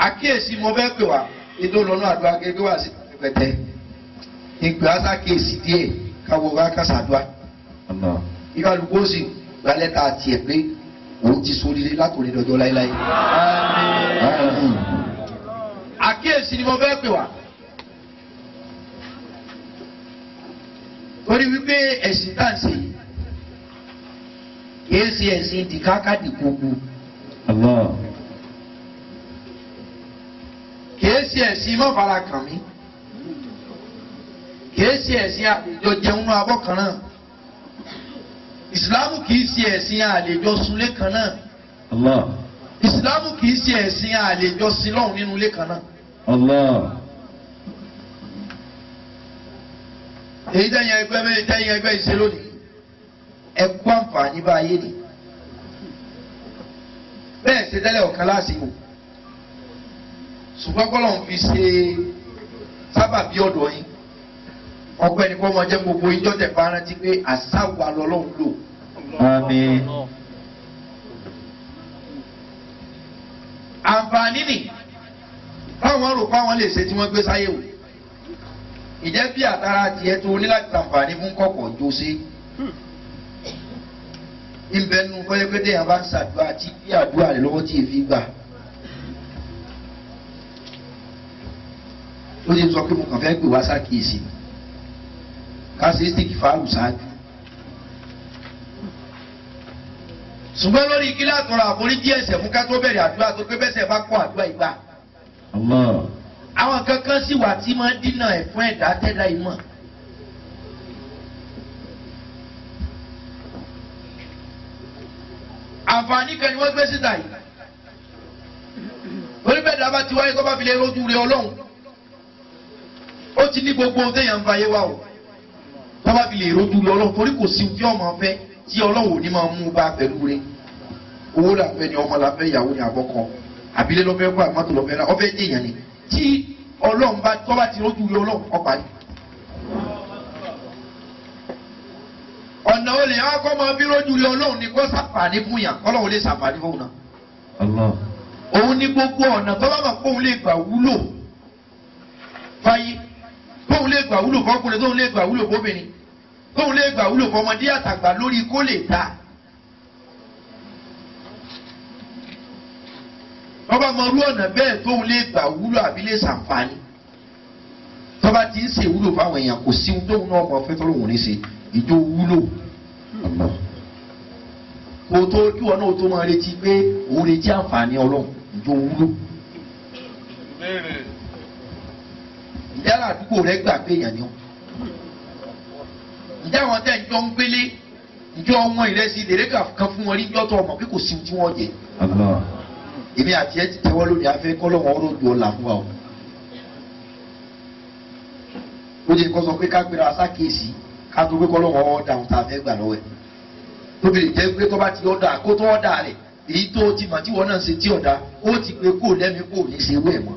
àkíyèsí mo fẹ́ pè wá ètò ìlọ́nà àdúrà gẹ́gẹ́ wá sí pẹ̀tẹ́ ìpè á sàkíyèsí díẹ̀ káwọ́ wá kásàdúrà Allah. ìkàlùkù ó sì gbalẹ̀ ta tiẹ̀ pé òun ti sóríire látòrí dọjọ́ láéláé. Àmín. àkíyèsí ni mo fẹ́ pè wá. torí wípé ẹ̀sìn tá à ń ṣe yìí kìí ṣe ẹ̀sìn dìkákàdì gbogbo Allah. kìí ṣe ẹ̀sìn mọ́fara kàn mí kìí ṣe ẹ̀sìn àlejò jẹun náà abọ́ kan náà ìsìlámù kìí ṣe ẹ̀sìn àlejò sunlé kan náà Allah. ìsìlámù kìí ṣe ẹ̀sìn àlejò sílọ́hún nínú ilé kan náà. Allah. èyí tẹ́yìn ẹgbẹ́ bẹ́ẹ̀ tẹ́yìn ẹgbẹ́ ìṣe lónìí ẹ kú àǹfààní bá ayé ni bẹ́ẹ̀ ṣe tẹ́lẹ̀ ọ̀kan lásìkò ṣùgbọ́n kọ́ lọ́n fi ṣe sábàbí ọ̀dọ̀ yín ọgbẹ́ ni kọ́ máa jẹ́ gbogbo yín jọ́tẹ̀ bá rántí pé àṣàwà lọ́lọ́run lò Àmín. àǹfààní nì táwọn rò pé àwọn lè ṣe tí wọ́n gbé sáyé wò ìjẹ́ bí àtàrà tiẹ̀ tó ní láti ṣàǹfààní fún kọ̀kọ̀ jó sí ìbẹ̀ nu pẹ́lẹ́pẹ́lẹ́ yẹn bá ń ṣàdúrà tí bí àdúrà rẹ̀ lọ́wọ́ tí èéfín gbà ó ti sọ pé mo kàn fẹ́ pè wá sákìyèsí kásìtìkì fáàlù ṣáájú ṣùgbọ́n lórí kí látọ̀rọ̀ àforíjì ẹ̀ṣẹ̀ fún ká tó bẹ̀rẹ̀ àdúrà tó pé bẹ́sẹ̀ bá kọ́ àdúrà ìgbà Allah. àwọn kankan sì wà tí máa ń dínà ẹ̀ fún ẹ̀dá tẹ́dá ìmọ̀. àǹfààní kan ni wọ́n gbé síta yìí oníbẹ̀dá bá ti wáyé kó bá fi lè rojú rẹ ọlọ́run ó ti ní gbogbo ohun téèyàn ń fa ayé wa o kó bá fi lè rojú rẹ ọlọ́run torí kò sí ohun tí ọmọ fẹ́ tí ọlọ́run ò ní máa mú bá pẹ̀lú rẹ owó là fẹ́ ni ọmọ là fẹ́ ìyàwó ni àbọ̀kọ àbílẹ̀ lọ́fẹ́ kó àmọ́tò lọ́fẹ́ rà ọfẹ́ jẹ̀yàn ni tí ọlọ́run bá tọ́ bá ti rójú rẹ ọlọ́run kọ́ parí. ọ̀nà olè yẹn wá kọ́ máa bí rójú rẹ ọlọ́run ni kó sàǹfààní fún yàn ọlọ́run lè sàǹfààní fún un náà. Allah. òun ní gbogbo ọ̀nà tó bá mọ̀ pé òun lè gbà wúlò fáyé tóun lè gbà wúlò fọkùnrin tóun lè gbà wúlò fóbìnrin tóun lè gbà wúlò fọmọdé àtàgbà lórí kó lè ta. tọ́ba mọ irú ọ̀nà bẹ́ẹ̀ tóun lè gbà wúlò àbí lè ṣàǹfààní tọ́ba ti ń ṣe wúlò fáwọn èèyàn kò sí ohun tóun náà mọ fẹ́ tọ́lọ́ òun ní ṣe ìjó wúlò Allah. kò tó kí wọn náà tó máa retí pé òun retí àǹfààní ọlọ́run ìjó wúlò. ìyára àdúgbò rẹ gbà pé èèyàn ni ó ǹjẹ́ àwọn tẹ́ ń jọ ń gbélé ǹjọ́ ọmọ ìrẹsì lèrè kan fún wọn rí ǹjọ́ tó ọmọ pé kò sí ohun tí wọ́n jẹ Allah. èmi àti ẹ ti tẹwọ́ lónìí afẹ́ kọ́lọ́wọ́ ọ̀rọ̀ ju ọ̀la fún wa o. ó jẹ́ kó sọ pé ká gbéra sákèésí ká tó pé kọ́lọ́wọ́ ọ̀dà ohun tá a fẹ́ gbà lọ́wọ́ ẹ̀. tóbi lè jẹ́ pé tó bá ti ọ̀dà kó tó ọ̀dà rẹ̀ èyí tó ti mọ̀ tí wọ́n náà ṣe tí ọ̀dà ó ti pé kó lẹ́mi kó ní ṣe wẹ̀ mọ́.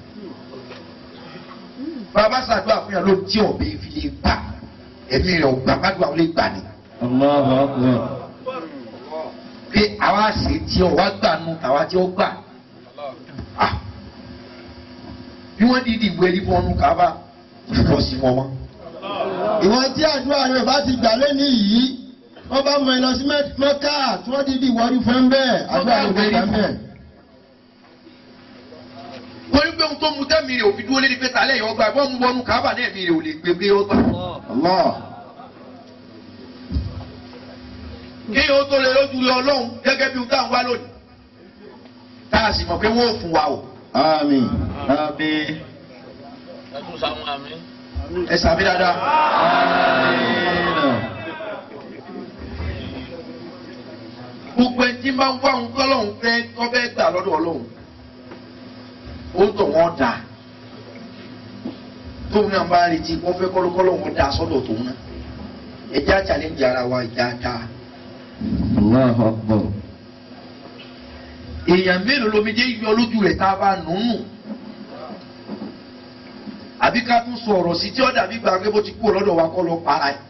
bàbá ṣàdúrà fún yàn ló tí ọ̀bẹ fi lè gbà ẹ̀mí rẹ̀ ọ̀gbà gbàdúrà ó lè gbà ni Allahu akbar. pé àwa ṣe tí ọ wá gbà nù àwa tí ó gbà Ah. bí wọ́n dídì ìwé ẹni fọ́nù kábà lọ sí wọn mọ́. ìwọ̀n tí àdúrà rẹ̀ bá ti gbà lẹ́ni yìí wọ́n bá mọ ẹ lọ sí mẹ́ká tí wọ́n dídì wọ́ọ́rí fún bẹ́ẹ̀ àdúrà rẹ̀ bá gbà bẹ́ẹ̀. torí pé ohun tó mu tẹ́mi rẹ̀ òfin dúró lé ní pé tálẹ̀ yọ gbà bọ́ mu wọnú kábà náà mi rẹ̀ ò lè gbé gbé ọgbà. Allah. kí o tó lè lójú lé ọlọ́run gẹ́gẹ́ bí ohun táwọn wá lónìí. tá a sì mọ̀ pé wọ́n ò fún wa o. Àmín. Àmín. ẹtún sáwọn àmì. ẹ sàmì dáadáa. Àmín. gbogbo ẹni tí máa ń wá ohun tọ́lọ́hún fẹ́ tó fẹ́ gbà lọ́dọ̀ ọlọ́run ó tọ̀ wọ́n dà tóun náà bá retí wọ́n fẹ́ kọ́lọ́kọ́lọ́ wọn dà sọ́dọ̀ tóun náà ẹjẹ́ àchàlẹ́ǹjì ara wa ìjà dáa Allahu akbar. èèyàn mélòó lomi jẹ́ yọ lójú rẹ̀ tá a bá nù nù àbí ká tún sọ ọ̀rọ̀ sí tí ó dàbí gbà pé bó ti kúrò lọ́dọ̀ wa kọ́ lọ para ẹ̀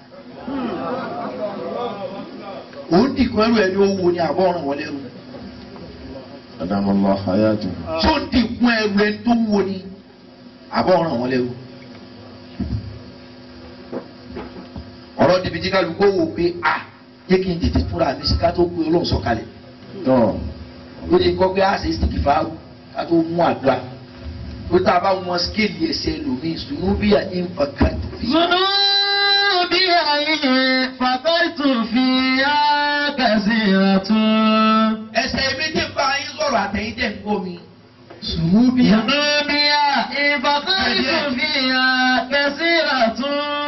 òun dìkan ẹrù ẹni owó ni àbọ̀ ọ̀ràn wọlé rú Adamallah hayatu. tó dìkún ẹrù ẹni tó wúwo ni àbọ̀ ọ̀ràn wọn lẹ́rù. ọ̀rọ̀ dìbì tí kálukú wò pé a jẹ́ kí n tètè fúnra mi sí ká tó gbé ọlọ́run sọ̀kalẹ̀ Tọ́. ló ti kọ́ pé a ṣe sìkì fáwọn ká tó mú àdúrà ló tá a bá wọn skéèlì ẹsẹ̀ lómi ìsúnú bí i àìfà kàtó fi. ذنوبي فقرت فيها كثيرة ẹsẹ̀ mi ti bá yín sọ̀rọ̀ àtẹ̀yìn tẹ̀ ń gbọ́ mi. sùnú bí i ذنوبي فقرت فيها كثيرة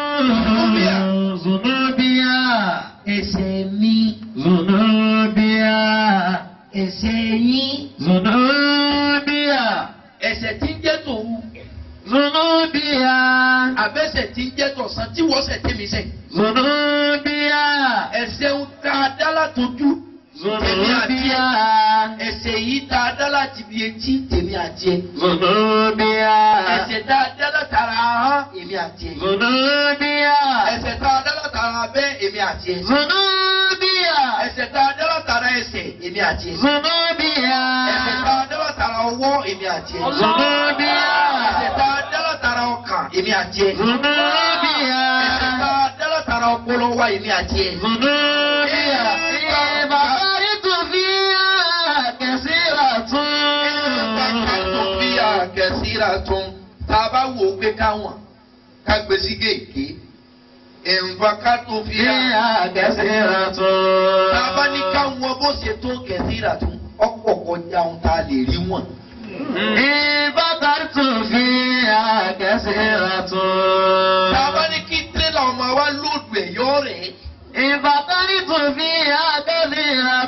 ذنوبي ẹsẹ̀ mi ذنوبي ẹsẹ̀ yín ذنوبي ẹsẹ̀ tí ń jẹ́ tòun ذنوبي àbẹ́sẹ̀ tí ń jẹ́ tọ̀sán tí wọ́n sẹ̀ tẹ́mi sẹ̀. ذنوبي ẹsẹ̀ ń ta dá látọjú tèmi àti ذنوبي ẹ ẹsẹ̀ yìí ta dá láti fi etí tèmi àti ẹ ذنوبي ẹsẹ̀ ta dá látara ahọ́n èmi àti ẹ ذنوبي ẹsẹ̀ ta dá látara abẹ́ èmi àti ẹ ذنوبي ẹsẹ̀ ta dá látara ẹsẹ̀ èmi àti ẹ ذنوبي ẹsẹ̀ ta dá látara ọwọ́ èmi àti ẹ ذنوبي ẹsẹ̀ ta dá látara ọkàn èmi àti ẹ ذنوبي ẹsẹ̀ ta dá látara ọpọlọ wa èmi àti ẹ. ذنوبي بقرت فيها كثيرة Bàkàtò bí àgẹ̀síra tún tá a bá wò ó pé káwọn ká gbé sí gègé. Ìnfàkàtò bí فيها كثيرة tá a bá ní káwọn bó ṣe tó gẹ̀síra tún ọ̀pọ̀ kọjá ohun tá a lè rí wọn. بقرت فيها كثيرة Tá a bá ní kí tírélà ọmọ wa lóòdù ẹ̀ yọ rẹ̀. بقرت فيها كثيرة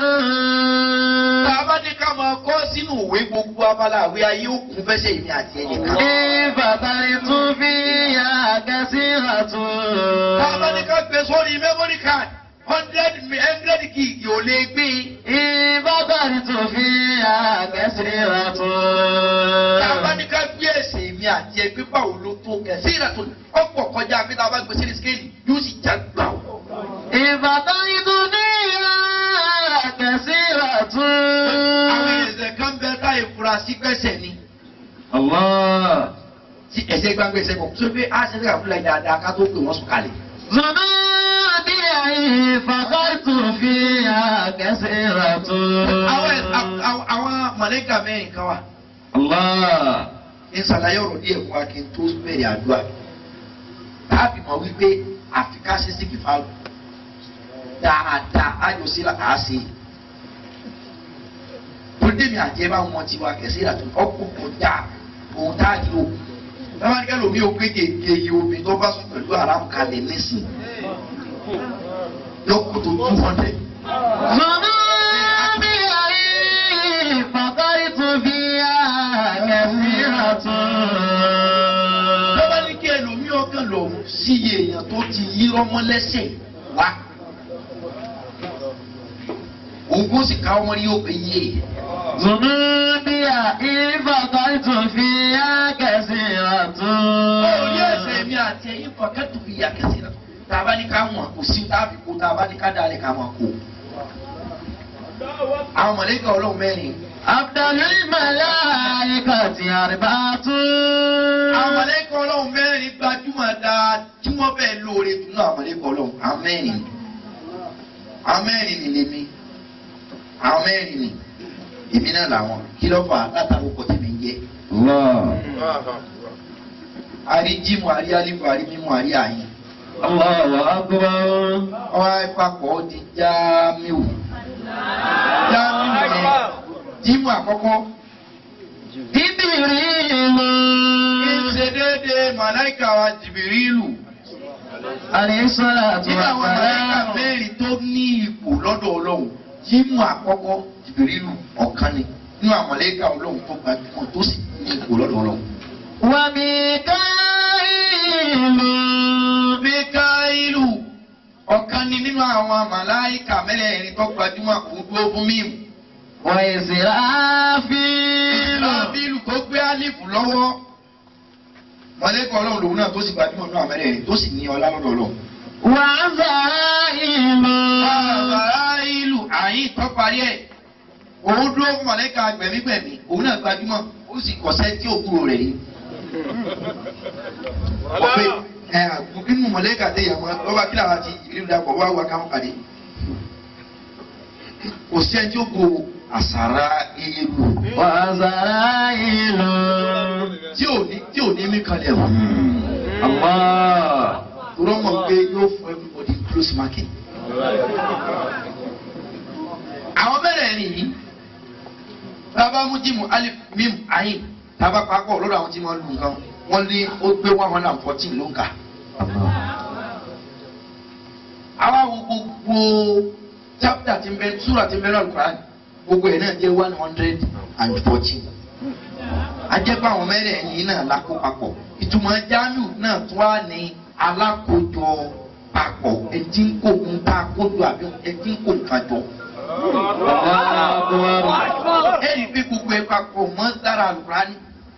Tá a bá ní ká máa kọ́ sínú ìwé gbogbo abala àwé ayé òkun fẹsẹ̀ ìní àti ẹnìkan. بقرت فيها كثيرة Tá a bá ní ká gbé sórí memory card hundred hundred gig ò lè gbé. بقرت فيها كثيرة tá a bá ní ká gbé ẹsẹ̀ mi àti ẹgbẹ́ báwo ló tó kẹsí ìrà tó ọ̀pọ̀ kọjá pé tá a bá gbé sílẹ̀ skéèlì yóò sì já gbà ó. بقرت فيها كثيرة àwọn ẹsẹ̀ kan bẹ táyé fura sí pẹ́sẹ̀ ni الله tí ẹsẹ̀ gbàgbé ẹsẹ̀ kọ̀ tó pé á ṣe fẹ́ fúnlẹ̀ dáadáa ká tó pè wọ́n sùn kalẹ̀. ذنوبي فقرت فيها كثيرة àwọn ẹ̀- àwọn- àwọn- àwọn mọ̀lẹ́kà mẹ́rin kan wà الله ní sàlàyé ọ̀rọ̀ díẹ̀ fún wa kí n tó bẹ̀rẹ̀ àdúrà táàbì mọ̀ wípé àfikà ṣe sí kìfà dáadáa ájọsí là á ṣe tòdèmí àjẹ́ bá wọn ti wá kẹsí ìlà tó ọkọ̀ kọjá òun tá a lò báwa ní ká lómi ò pé kéèké yìí omi tó bá sùn pẹ̀lú aráàmù kalẹ̀ nísìn lọ́kọ̀ tó two hundred. ذنوبي فقرت فيها كثيرة báwa ní kí ẹlòmí ọkàn lọ sí iye èèyàn tó ti yí rọmọ lẹ́sẹ̀ wá. òun kò sì ká ọmọ ní yóò pé yé e. ذنوبي فقرت فيها كثيرة Orí ẹsẹ̀ mi àti ẹ̀yin fọ̀kẹ́tù fi yà kẹsì rẹ̀. Tá a bá ní ká wọ̀n kò sí tá a fi kó tá a bá ní ká dalẹ̀ ká máa kó. Àwọn mọ̀lẹ́kà ọlọ́run mẹ́rin. أفضل الملائكة أربعة Àwọn mọ̀lẹ́kà ọlọ́run mẹ́rin gbajúmọ̀ dáa tí wọ́n bẹ̀ lóore jù náà àwọn mọ̀lẹ́kà ọlọ́run. Àwọn mẹ́rin ni. Àwọn mẹ́rin ni lèmi. Àwọn mẹ́rin ni. Èmi náà làwọn. Kí ló fà á látàrí ọkọ̀ tèmi ń jẹ́? الله Àrí jímù, àrí alifu, àrí mímú, àrí àyìn. الله أكبر ọwọ́ ìpapọ̀ ó di jámíù jámíù yẹn jímù àkọ́kọ́ جبريل kí n ṣe déédéé màláìka wa jìbìrìlù عليه الصلاة nínú àwọn màláìka والسلام mẹ́rin tó ní ipò lọ́dọ̀ ọlọ́run jímù àkọ́kọ́ jìbìrìlù ọ̀kan ni nínú àwọn màláìka ọlọ́run tó gbajúmọ̀ tó sì ní ipò lọ́dọ̀ ọlọ́run. وميكائيل Míkáílù ọ̀kan ni nínú àwọn màláìka mẹ́rẹ̀ẹ̀rin tó gbajúmọ̀ òun dúró fún mímu. وإسرافيل Ìsìlábílù tó gbé álífù lọ́wọ́. Mọ̀lẹ́kọ̀ ọlọ́run lòun náà tó sì gbajúmọ̀ náà mẹ́rẹ̀ẹ̀rin tó sì ní ọlá lọ́dọ̀ ọlọ́run. وعزائيل Bàbá ìlú àyín tó parí ẹ̀. òun dúró fún mọ̀lẹ́ka gbẹ̀mígbẹ̀mí òun náà gbajúmọ̀ ó sì kọ̀sẹ́ tí òkúrò rẹ̀ yìí. ọ̀pẹ ẹ̀ nínú mọ̀lẹ́ka tẹ̀ yà wọ́n lọ́ba kí làwọn ti ìlú dàpọ̀ wá wá káwọn pàdé. kò sí ẹni tí ó go àsàrà ewu وزرائل tí ò ní tí ò ní mí kalẹ̀ wọ́n. الله rọ́mọ̀ pé yóò fún everybody close market. àwọn bẹ̀rẹ̀ nìyí tábà mú jíìmù alif mim ayin tábà papọ̀ lọ́dọ̀ àwọn tí wọ́n lu nǹkan wọ́n ní ó gbé one hundred and fourteen ló ń kà. àwa wo gbogbo chapter ti ń bẹ sura ti ń bẹ lọ́dọ̀ Quran gbogbo ẹ̀ náà jẹ́ one hundred and fourteen. ajẹ́pọ̀ àwọn mẹ́rẹ̀ẹ̀rin yìí náà lákó papọ̀ ìtumọ̀ jamiu náà tún wá ní alákòójọ papọ̀ ẹtí ń kó ń ta kójọ àbí ẹtí ń kó nǹkan jọ. ẹ̀rí pé gbogbo ẹ̀ papọ̀ mọ́ sára àlùkùránì.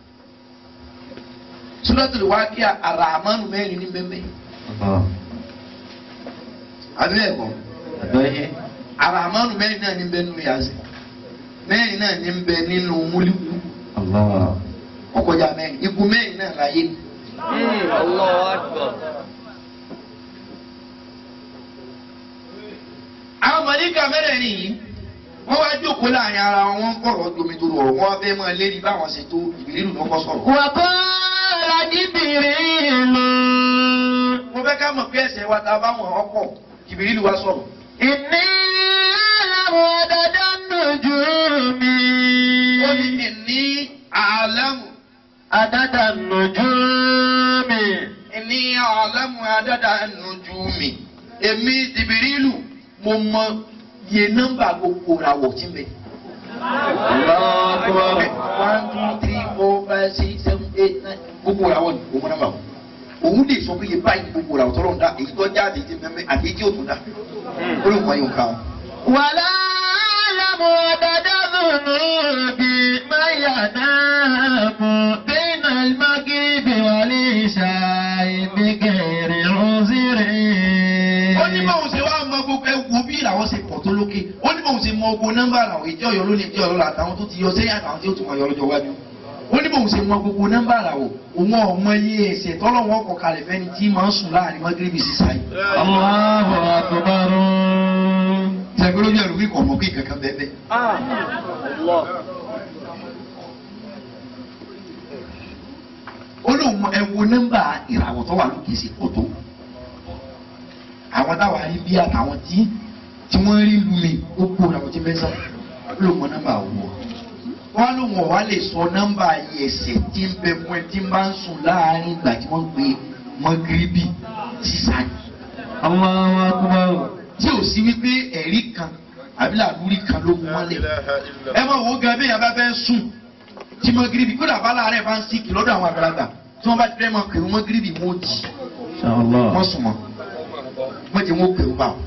Suratul Waqi'a àràmánu mẹ́rin ní bẹ́ẹ̀ àbí bẹ́ẹ̀ kọ́ àràmánu mẹ́rin náà ní bẹ́ẹ̀ nínú yàtọ̀ mẹ́rin náà ní bẹ́ẹ̀ nínú múlíkù ọkọjà mẹ́rin ikú mẹ́rin náà láyé. Allahu Akbar. àwọn mọ̀lẹ́kà mẹ́rẹ̀ẹ̀rin yìí wọ́n wá jókòó láàrin ara wọn wọ́n ń kọ̀rọ̀ jomi tó rọrùn wọ́n fẹ́ máa lérí báwọn ṣe tó ìbílẹ̀ ló kọ́ sọ̀rọ̀. وقال جبريل mo fẹ́ ká mọ̀ pé ẹsẹ̀ wa ta báwọn ọkọ̀ ìbílẹ̀ wa sọ̀rọ̀. إني أعلم عدد النجوم ó ní ní àlámù عدد النجوم ní àlámù àdàdà nùjú mi èmi ìbílẹ̀ mo mọ iye nọ́mbà gbogbo ràwọ̀ tí ń bẹ. الله أكبر one two three four five six seven eight nine gbogbo ràwọ̀ ni òun nọ́mbà wọn. òun lè sọ pé iye báyìí gbogbo ràwọ̀ tọ́lọ́ ń dá èyí tó jáde ti mẹ́mẹ́ àti èyí tí ó tún dá. ó lè mọ ìyókà wọn. ولا أعلم عدد الذنوب ما ينام بين المغرب والعشاء بغير عذر ó ní bóun ṣe wá mọ gbogbo ẹwù bí ìràwọ̀ ṣe pọ̀ tó lókè ó ní bóun ṣe mọ gbogbo nọ́mbà àràwọ̀ ìjọ ọ̀yọ́ lónìí ìjọ ọ̀yọ́ àtàwọn tó ti yọ sẹ́yìn àtàwọn tí ó tún mọ̀ yọ lọ́jọ́ iwájú ó ní bóun ṣe mọ gbogbo nọ́mbà àràwọ̀ òun ọmọ iye ẹ̀ṣẹ̀ tọ́lọ́wọ́ ọkọ̀ kalẹ̀ fẹ́ni tí máa ń sùn láàrin mọ́gírìbì sísá yìí. الله أكبر ṣàgbé lójú ẹ̀rù wíkọ̀ ọmọ pé kankan bẹ́ẹ̀ bẹ́ẹ̀. Allah. ó lóun mọ ẹwo nọ́mbà ìràwọ̀ tó wà lókè sí pọ̀ tó àwọn táwa rí bí àtàwọn tí tí wọ́n rí lu mi ó kó ìràwọ̀ tí bẹ́ẹ̀ sá ó lóun mọ nọ́mbà wọ̀ wọ́n lóun ọ̀wá lè sọ nọ́mbà ẹ̀sẹ̀ tí ń bẹ fún ẹ tí ń bá ń sùn láàárín ìgbà tí wọ́n ń pe mọ́gíríbì sísáyì الله أكبر tí ò sí wípé ẹ̀rí kan àbí làlúrí kan ló mú wọn lẹ̀ ẹ máa wo gan bí yàrá bá fẹ́ sùn tí mọ́gíríbì kódà bá láàárẹ̀ bá ń síkì lọ́dọ̀ àwọn àgbàlagbà tí wọ́n bá ti fẹ́ máa pè wọ́n mọ́gíríbì wọn ò jì إن شاء الله wọ́n sùn mọ́ wọ́n ti wọ́n pè wọ́n bá wọn.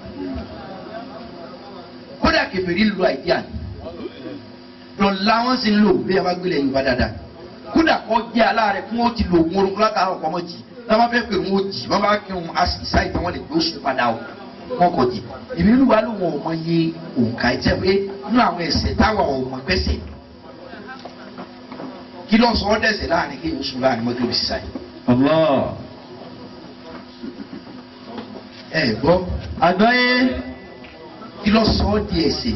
kódà kẹfẹ́rí lu àìdíà ni lọ́la wọ́n sì ń lò bí yàrá gbélé yorùbá dáadáa kódà kọ́ jẹ́ aláàrẹ̀ fún ó ti lò wọ́n orúkọ látàárọ̀ kọ́ mọ́ jì táwọn fẹ́ pè wọ́n jì wọ́n bá kí wọn àṣìṣà ìtàn wọn lè gbé oṣù padà o wọn kò jì ìbínú wa ló wọn ò mọ iye òǹkà ẹ̀ jẹ́ pé nínú àwọn ẹ̀ṣẹ̀ táwa ò mọ gbẹ́sẹ̀ kí ló sọ ọ́ dẹ̀sẹ̀ láàrin kí oṣù láàrin mọ́tò bí sísá yìí الله ẹ gbọ́ àgbáyé kí ló sọ ọ́ di ẹ̀ṣẹ̀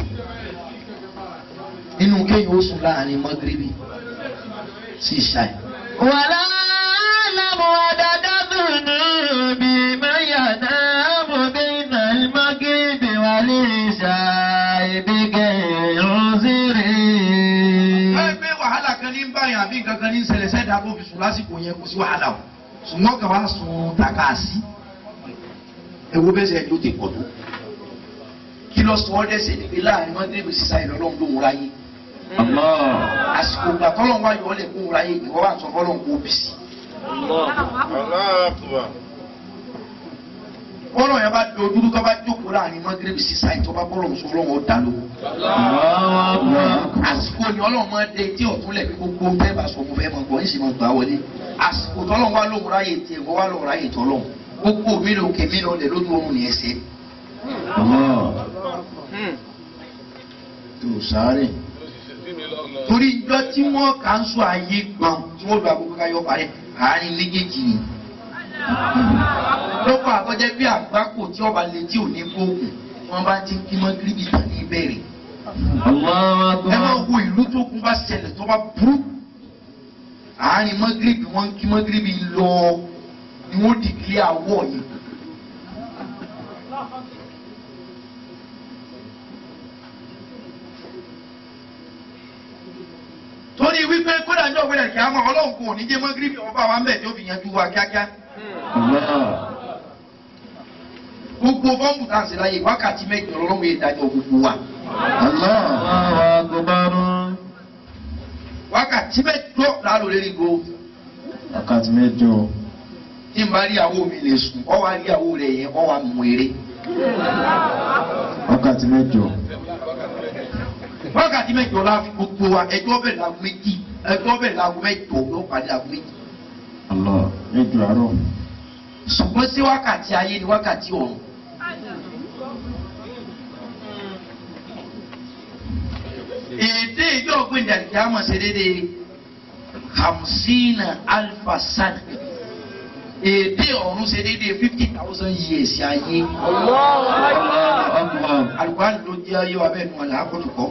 nínú kéyìn oṣù láàrin mọ́gíríbì sí ìṣá yìí. ولا أعلم عدد الذنوب من ينام بين المغرب والعشاء بغير عذر ẹ gbé wàhálà kan ní báyìí àbí nǹkan kan ní ṣẹlẹ̀ sẹ́dá tó fi sùn lásìkò yẹn kò sí wàhálà o ṣùgbọ́n kàn wá sun tàkàsí ewu bẹ́sẹ̀ yóò ti pọ̀ tó kí lọ sọ ọ́ dẹ́sẹ̀ níbi láàrin mọ́tẹ́bù sísá ìlọ́lọ́run ló ń ráyé الله àsìkò ìgbà tọ́lọ́run wá yọ ọ́ lẹ̀ kó ń ráyé ìwọ́ wà sọ fọ́lọ́run kó bì sí. bọ́lọ̀ yẹn bá dojú tó bá jókòó láàrin mọ́tẹ́bù sísá ìtọ́ bá bọ́lọ̀ sọ ọlọ́run ó dá lówó. الله أكبر àsìkò ni ọlọ́run máa dé tí ọ̀tún lẹ̀ gbogbo bẹ́ẹ̀ bá sọ mo fẹ́ mọ gbọ́ ìsìn mọ gbà wọlé àsìkò tọ́lọ́run wá lóhùn ráyè tiẹ̀ wọ́n wá lóhùn ráyè tọ́lọ́run gbogbo mi ló kè mí lọ lẹ̀ lójú oorun ní ẹsẹ̀ الله tó sáré. torí ìjọ tí wọ́n kà ń sọ ayé gbọ̀n tí wọ́n lu àkókò káyọ̀ parẹ́ àárín méjèèjì ni. lọ́pọ̀ àkọ́jẹ́ bí àgbákò tí ọba lè tí ò ní gbóògùn wọ́n bá ti ń kí mọ́ gíríbì tán ní ìbẹ̀rẹ̀. Allahu ẹ máa akbar. wo ìlú tó kún bá ṣẹlẹ̀ tó bá burú àárín mọ́gírìbì wọ́n ń kí mọ́gírìbì lọ ni wọ́n dìgílé àwọ̀ yìí. torí wípé kódà ní ọ̀gbẹ́dẹ̀ kí á mọ̀ ọlọ́run kò ní jẹ́ mọ́gírìbì ọba wa ń bẹ̀ tí ó fi yanjú wa kíákíá. Allah. gbogbo bọ́ǹbù tá a sì láyè wákàtí mẹ́jọ lọ́lọ́run yìí dájọ́ gbogbo wa. Allah. Allahu akbar. wákàtí mẹ́jọ lálọ́ lérí go. wákàtí mẹ́jọ. tí n bá rí àwọ̀ mi lè sùn ọ wá rí àwọ̀ rẹ̀ yẹn ọ wá mú eré. wákàtí mẹ́jọ. wákàtí mẹ́jọ la fi gbogbo wa ẹjọ́ bẹ̀rẹ̀ láago méjì ẹjọ́ bẹ̀rẹ̀ láago mẹ́jọ ló parí láago méjì. Allah. mẹ́jọ àárọ̀. ṣùgbọ́n sí wákàtí ayé ni wákàtí ọ̀run. èdè ìjọ ògbìn dàdí àmọ̀ ṣe déédéé hamsina alfa sana èdè ọ̀run ṣe déédéé fifty thousand years ayé. Allahu akbar. alùpàdé ló jẹ́ ayé wa bẹ́ẹ̀ nù ọ̀la àkọ́tùkọ́.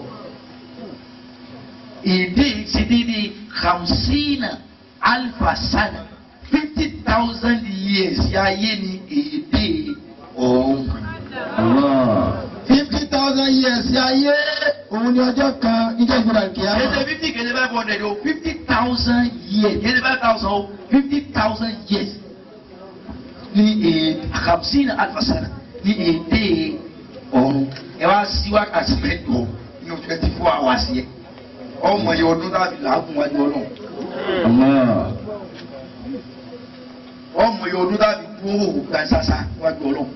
èdè ṣe déédéé hamsina alfa sana fifty thousand years ayé ni èdè ọ̀run. Allah. fifty thousand years ayé òun ni ọjọ́ kan níjọ́ ìgbìmọ̀ Kèsè ìkìyàmọ̀. fifty kèsè five hundred o fifty thousand years kèsè five thousand o fifty thousand years ní èdè hamsina alfa sana ní èdè ọ̀run. ẹ wá sí wákàtí mẹ́jọ nínú twenty four hours yẹn ọmọ yẹn ọdún tàbí làágùn wájú ọlọ́run. Allah. ọmọ yìí ọdún tàbí dúró òwò kan ṣaṣa wájú ọlọ́run.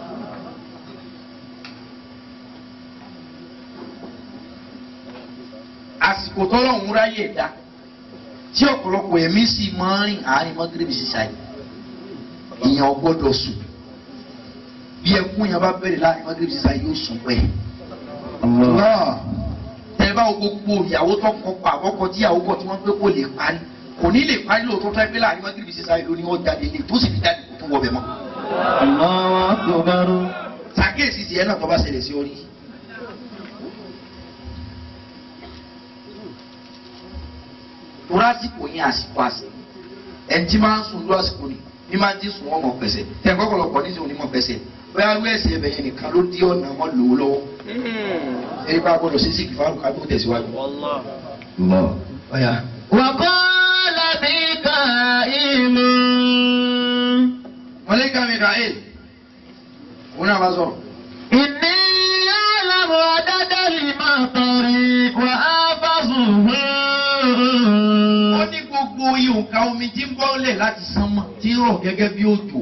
àsìkò tọ́lọ́hún ráyè dá tí ọ̀pọ̀lọpọ̀ ẹ̀mí sì máa ń rìn àárín mọ́gírẹ́bì sísá yìí èèyàn gbọ́dọ̀ sùn bí ẹkún yẹn bá bẹ̀rẹ̀ láàrin mọ́gírẹ́bì sísá yìí yóò sùn pẹ́. Allah. tẹ bá wo gbogbo ìyàwó tó kọ pa àkọ́kọ tí ìyàwó kọ tí wọ́n pé kò lè parí kò ní lè parí lóòótọ́ fẹ́ pé láàrin mọ́gírẹ́bì sísá yìí ló ní wọ́n jáde lè tó sì fi jáde kó tún wọ bẹ̀ mọ́. Allahu akbar. sàkíyèsí tiẹ̀ náà tó bá ṣẹlẹ̀ sí orí. torí àsìkò yẹn àsìkò àsìkò ẹni tí máa ń sùn lọ àsìkò ni bí máa ń ti sùn wọn mọ̀ pẹ̀sẹ̀ tẹ̀ ń kọ́kọ́lọ́pọ̀ ní sùn ní mọ̀ pẹ̀sẹ̀ bóyá rú ẹ̀sìn ẹ̀bẹ̀ yẹn nìkan ló dí ọ̀nà mọ́ lò ó lọ́wọ́ ẹni bá gbọ́dọ̀ sí sìkì fáwọn ká tó tẹ̀síwájú. والله Allah. ọ̀yà وقال ميكائيل mọ̀lẹ́kà mikael òun náà bá sọ̀rọ̀. إني أعلم عدد المطر وآفظه ó ní gbogbo ihòǹkà omi tí ń bọ́lẹ̀ láti sánmọ̀ tí ń rọ̀ gẹ́gẹ́ bí òjò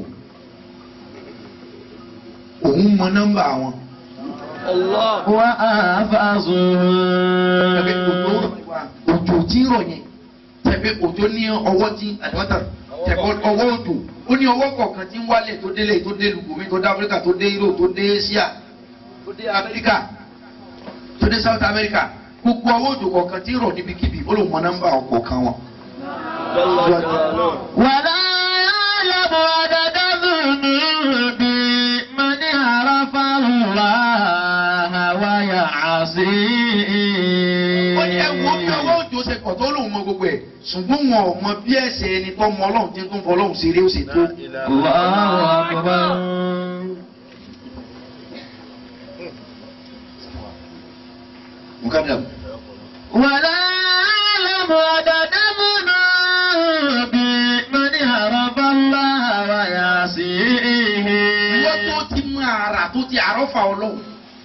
òun mọ nọ́mbà wọn. الله وآفظه Tẹ̀pẹ́ òjò òjò tí ń rọ̀ yẹn tẹ̀pẹ́ òjò ní ọwọ́ tí àdìmọ́tà tẹ̀pẹ́ ọwọ́ òjò ó ní ọwọ́ kọ̀ọ̀kan tí ń wálẹ̀ tó délé tó dé lùgbòmí tó dé Áfíríkà tó dé Europe tó dé Asia tó dé Amẹ́ríkà tó dé South America gbogbo ọwọ́ òjò kọ̀ọ̀kan tí ń rọ̀ níbikíbi ó lò mọ nọ́mbà ọ̀kọ̀ọ̀kan wọn. جل جلاله ولا يعلم عدد الذنوب من عرف الله ويعصيه ó ní ẹwọ bí ọwọ́ òjò ṣe pọ̀ tó lòun mọ gbogbo ẹ̀ ṣùgbọ́n wọn ò mọ bí ẹsẹ̀ ẹni tó mọ ọlọ́run tí ń tún fọ ọlọ́run ṣeré ó ṣe tó. الله أكبر mukadam ولا يعلم عدد الذنوب من عرف الله ويعصيه ìwọ tó ti mú ara tó ti àrọ́fà ọlọ́run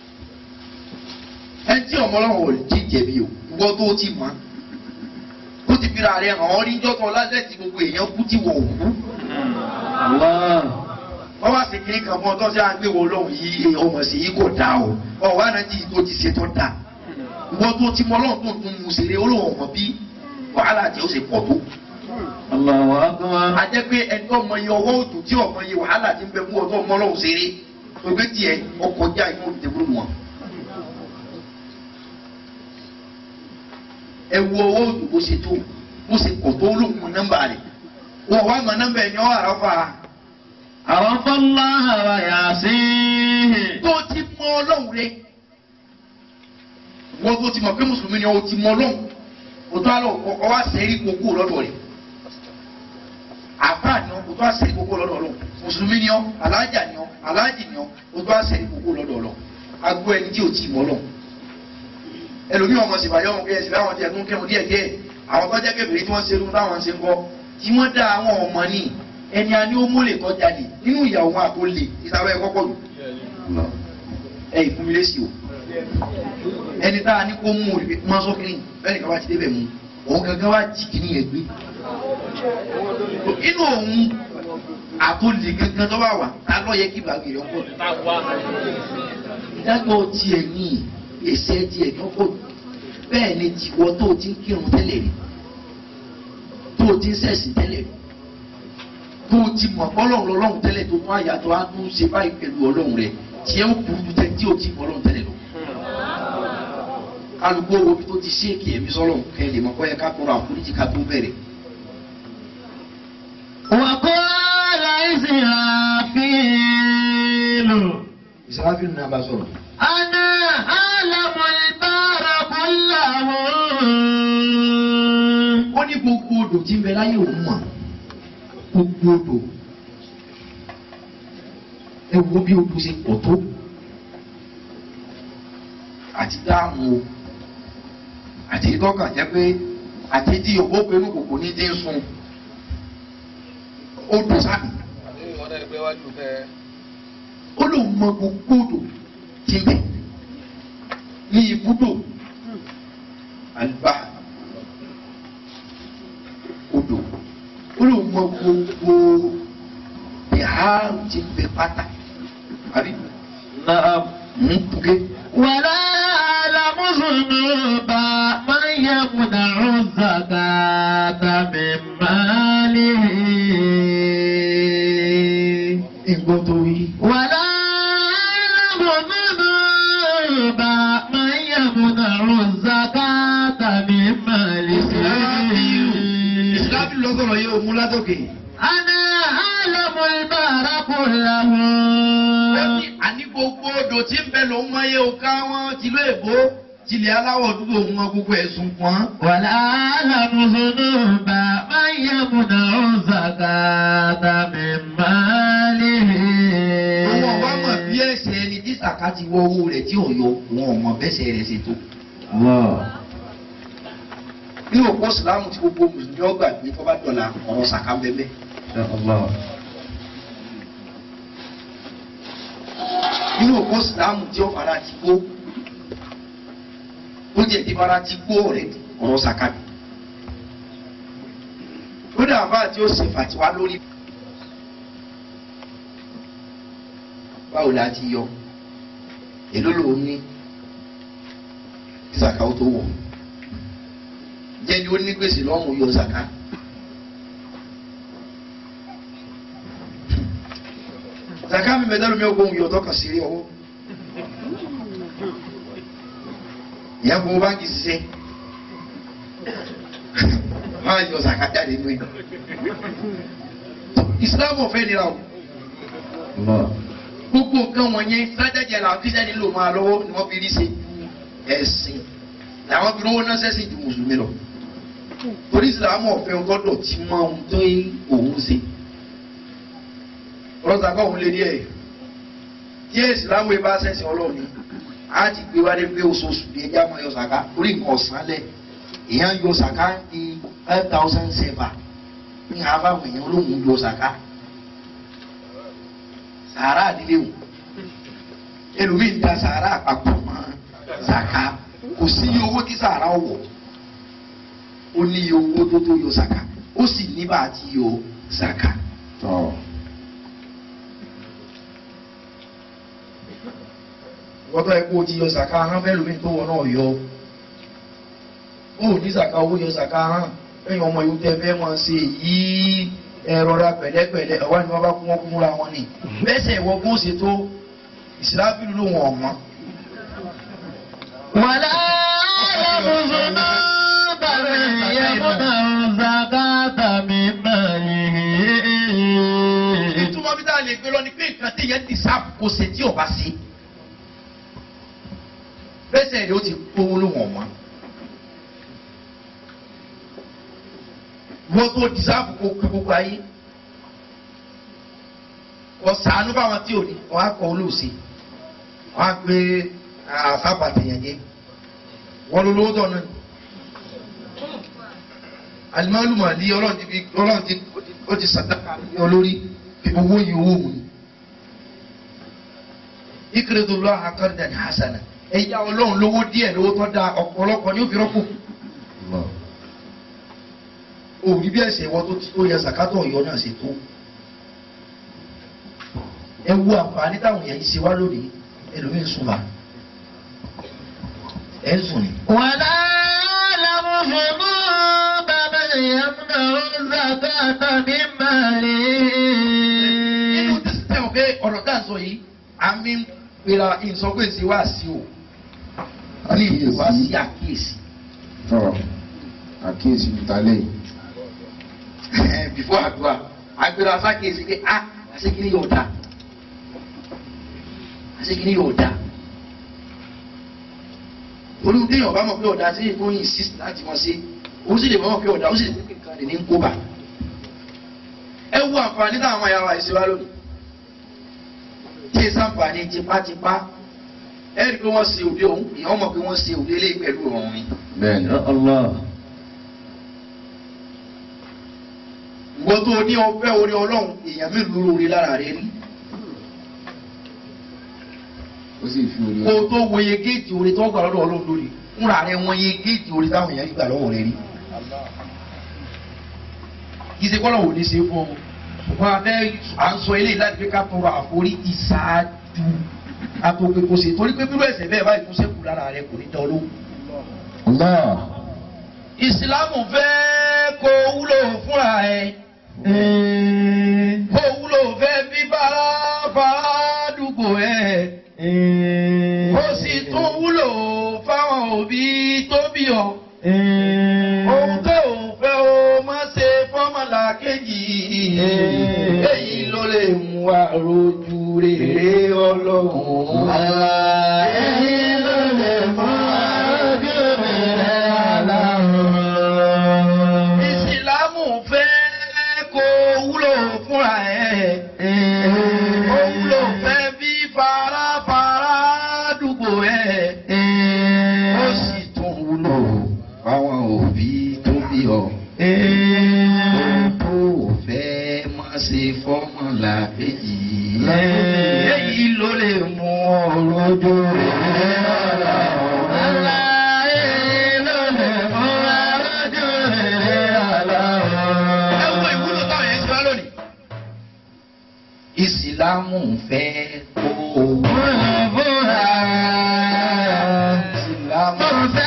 ẹni tí ọmọ ọlọ́run ò ti jẹ̀bi o ìwọ tó ti mọ̀ ó ti fi ra rẹ̀ hàn ọ́ níjọ́ tó lásẹ̀tì gbogbo èèyàn kú tí wọ̀ òkú الله wọ́n wá sí kiri kan fún ọ tó ṣe àgbéwò ọlọ́run yìí ọmọ sí yìí kò dáa o ọ̀ wá náà tí tó ti ṣe tó dáa ìwọ tó ti mọ ọlọ́run tó ń tún mu ṣeré olóhùn ọmọ bí wàhálà tí ó ṣe pọ̀ tó. الله أكبر a jẹ́ pé ẹni tó mọ iye ọwọ́ òtún tí ọmọ iye wàhálà ti ń bẹ fún ọ tó mọ ọlọ́run ṣeré gbogbo tiẹ̀ ọkọ̀ já inú òbí tẹ̀kúrú wọn. ẹ wo owó òdù bó ṣe tó bó ṣe pọ̀ tó lóhùn nọ́mbà rẹ̀ wọ́n wá mọ nọ́mbà ẹ̀ ní ọ́ àràfà عرف الله ويعصيه tó ti mọ ọlọ́run rẹ̀ wọ́n tó ti mọ̀ pé mùsùlùmí ni ọ ti mọ ọlọ́run o tó àlọ́ ọ wá sẹ́rí gbogbo lọ́dọ̀ rẹ̀ àbá ni ọ o tó wá sẹ́rí gbogbo lọ́dọ̀ ọlọ́run mùsùlùmí ni ọ alájà ni ọ alájì ni ọ o tó wá sẹ́rí gbogbo lọ́dọ̀ ọlọ́run agbó ẹni tí o ti mọ ọlọ́run ẹlòmí ọmọ sì bàjẹ́ ọmọ kẹsì láwọn tí ẹ̀tún kẹrun díẹ̀ díẹ̀ àwọn tó jẹ́ kébèrè tí wọ́n ṣe irun táwọn ṣe ń kọ́ tí wọ́n dá àwọn ọmọ ní ẹni a ní ó mólè tó jáde nínú ìyàwó wọn àtó lè ìtawọ́ ẹ̀kọ́ pọ̀ jù ẹ ìfún mi lésì o ẹni tá a ní kó mú òrìbí máa sọ kiri bẹ́ẹ̀ ni ká bá ti débẹ̀ mú òun gangan wá jì kìíní yẹn gbé inú òun àtòlè gangan tó bá wà tá lọ yẹ kí bàgì rẹ pọ̀ ìdájọ́ tiẹ̀ ní èsì ẹ̀ tiẹ̀ ní ọkọ̀ bẹ́ẹ̀ ni tiwọ́ tó o ti ń kírun tẹ́lẹ̀ rí tó o ti ń sẹ̀sìn tẹ́lẹ̀ rí tó o ti mọ̀ ọlọ́run lọ́lọ́run tẹ́lẹ̀ tó tún àyàtọ̀ á tún ṣe báyìí pẹ̀lú ọlọ́run rẹ̀ tiẹ̀ ó burú ju tẹ́ tí o ti mọ̀ ọlọ́run tẹ́lẹ̀ lọ. kálukú owó bí tó ti ṣéèkì ẹ̀mí sọ́lọ́run kẹ́ lè mọ̀ kọ́ yẹ ká tọrọ àforíjì ká tó bẹ̀rẹ̀. وقال إسرافيل ìsàláfíì náà bá sọ̀rọ̀. أنا أعلم البار كله ó ní gbogbo odò tí ń bẹ láyé òun mọ̀ gbogbo odò ẹ wo bí odò ṣe pọ̀ tó àti dáàmú o àti ìtọ́ka jẹ́ pé àti tí òbó pinnu kòkò ní dín sun odò sábì ó lóun mọ gbogbo odò tí ń bẹ ní ibùdó àlùbá odò ó lóun mọ gbogbo ìhà tí ń bẹ pátá àbí نعم ń buké ولا أعلم ذنوب من يمنع الزكاة من ماله ìgbọ́n tó rí. ولا أعلم ذنوب من يمنع الزكاة من ماله ìsìláàbí lọ́sọ̀rọ̀ yóò mú látòkè. أنا أعلم البحر كله Bẹ́ẹ̀ni àní gbogbo odò tí ń bẹ lòun máa yẹ òkà wọn tìlú èbó tìlẹ̀ aláwọ̀ dúdú òun wọn gbogbo ẹ̀sùn pọ́n. ولا أعلم ذنوب من يمنع الزكاة من ماله Àwọn ọba mọ̀ bí ẹsẹ̀ ẹni tí sàká ti wọ owó rẹ̀ tí ò yọ wọn ò mọ bẹ́sẹ̀ rẹ̀ ṣe tó. Ní òpó Ìsìlámù tí gbogbo Mùsùlùmí ọgbà gbé tó bá dọ̀là ọ̀rọ̀ sàká bẹ́bẹ́. Nínú òpó Ìsìlámù tí ó fara ti gbó. Ó jẹ́ ti fara ti gbó rẹ̀ ọ̀rọ̀ sàká bí. Ó dà bá tí ó ṣe fàtiwá lórí. Báwo la ti yọ? Èló lòun ní ìsàkà ó tó wọ̀ jẹ́ ni ó ní gbèsè lọ́rùn yọ zaka. zaka mi mẹ́ta lómi ọgbọ́n yọ tọkàn sí rí ọwọ́. ìyá gbogbo báńkì ṣiṣẹ́ máa yọ zaka jáde nínú ẹ̀. ìsìlámù ọ̀fẹ́ nira o gbogbo nǹkan wọ̀nyẹn sájájẹ làwọn kírísítẹ́nì lò máa lọ́wọ́ ni wọ́n fi rí ṣe ẹ̀sìn làwọn fi rówó náà sẹ́sìn ju mùsùlùmí lọ torí ìsìlámù ọ̀fẹ́ gbọ́dọ̀ tí máa ń tó òun ṣe ọlọ́ta kọ́ òun lé díẹ̀ tí ìsìlámù yìí bá sẹ́sìn ọlọ́run ni a ti gbé wálé pé oṣooṣù ní ẹja máa yọ sàká orí nǹkan ọ̀sán lẹ̀ èèyàn yọ sàká ní five thousand seven ní àbáwọn èèyàn olóhùn yọ sàká sàárà àdílé wò ẹlòmíín ta sàárà àpapọ̀ mọ́ sàká kò sí iye owó tí sàárà wọ̀ ó ní iye owó tó tó yọ sàká ó sì ní bá a ti yọ sàká. wọ́tọ̀ ẹ̀ kó o ti yọ sàká hàn fẹ́ lómi tó wọ náà yọ ó ní sàká owó yọ sàká hàn ẹ̀yìn ọmọ yòó tẹ́ fẹ́ wọn ṣe yìí ẹ̀rọra pẹ̀lẹ́pẹ̀lẹ́ ọ̀wá ni wọ́n bá kún wọn kún múra wọn ni bẹ́sẹ̀ ìwọ kó ṣe tó ìsìláfíìlú ló wọn ọ̀mọ́. ولا أعلم ذنوب من يمنع الزكاة من ماله ìtumọ̀ bí táà lè gbé lọ ni pé nǹkan tí yẹn ti sáàpù kò ṣe tí ò bá ṣe. bẹ́sẹ̀ rẹ̀ ó ti kówó ló wọ̀n wọ́n. wọ́n tó di sáàpù kó kú gbogbo ayé. wọ́n sàánú báwọn tí ò ní wọ́n á kọ́ olóòṣè. wọ́n á gbé àfàbà tèèyàn jẹ́. wọ́n ló lówó tọ̀ náà. alimọ́lùmọ̀ ní ọlọ́run ti fi ọlọ́run ti ó ti sàdákà ní olórí owó yìí owó mu ni. ikredo lọ akọrìdà ní hasana ẹ̀yà ọlọ́run lówó díẹ̀ lówó tó da ọ̀pọ̀lọpọ̀ ní òfin rọ́pò. òbí bí ẹsẹ̀ wọ́n tó ti tó yẹ sàkátọ̀ ọ̀yọ́ náà ṣe tó. ẹ wo àǹfààní táwọn èèyàn yìí ṣe wá lónìí ẹlòmíín sùn bá ẹ ń sùn ni. ولا يعلم ذنوب من يمنع الزكاة من ماله nínú tẹsítẹ́ ò pé ọ̀rọ̀ tá à ń sọ yìí àmì ń pera ìsọgbèsì wá sí o ní ìwá sí àkíyèsí. tọ́ àkíyèsí níta lẹ́yìn. bífọ́ àdúrà agbèrè asákèsí pé a àṣekínní yóò dá àṣekínní yóò dá olú tí yóò bá mọ̀ pé ọ̀dà sí ìfún yìí sí láti mọ̀ sí ó sì lè mọ̀ pé ọ̀dà ó sì lè pé nǹkan lè ní kó bà ẹ wo àǹfààní táwọn ọmọ yàrá ìṣe wa lónìí tí ẹ sàǹfààní tipátipá ẹ rí i pé wọ́n ṣe òde òun ìyẹn mọ̀ pé wọ́n ṣe òde lé pẹ̀lú ọ̀run ni. bẹ́ẹ̀ni. الله ìwọ tó ní ọfẹ́ orí ọlọ́run èèyàn mélòó lórí lára rẹ rí ó sì fi orí kó o tó wòye géètì orí tó gbà lọ́dọ̀ ọlọ́run lórí fúnra rẹ wọ́n yé géètì orí táwọn èèyàn gbà lọ́wọ́ rẹ rí. ìṣe kọ́lọ̀ wò ní ṣe fún ọ ṣùgbọ́n abẹ́ à ń sọ eléyìí láti fi ká tọrọ àforí ìṣáájú àtòkè kò ṣe torí pé bírú ẹ̀ṣẹ̀ bẹ́ẹ̀ báyìí tó ṣẹ́kù lára rẹ kò ní dán lóhùn. Allah. ìsìlámù fẹ́ kó wúlò fúnra ẹ̀ kó wúlò fẹ́ bí bára bára dùgbò ẹ̀ ó sì tún wúlò fáwọn òbí tó bí ọ. ohun tó ò fẹ́ o má ṣe fọ́mọ̀là kejì èyí ló lè mú wa rojú rere ọlọ́run. èyí ló lè mú wa rojú rere ọlọ́run. ìsìlámù fẹ́ kó wúlò fúnra ẹ̀. ó wúlò fẹ́ bí farafara dùgbò ẹ̀. ó sì tún wúlò fáwọn òbí tó bí ọ. ohun tó fẹ́ má ṣe fọ́mọ̀là kejì. èyí ló lè mú ọ̀rọ̀ ojú rẹ̀ ẹ wo ìwúlò táwọn yẹn ṣe wá lónìí. ìsìlámù fẹ́ kó wúlò fúnra ìsìlámù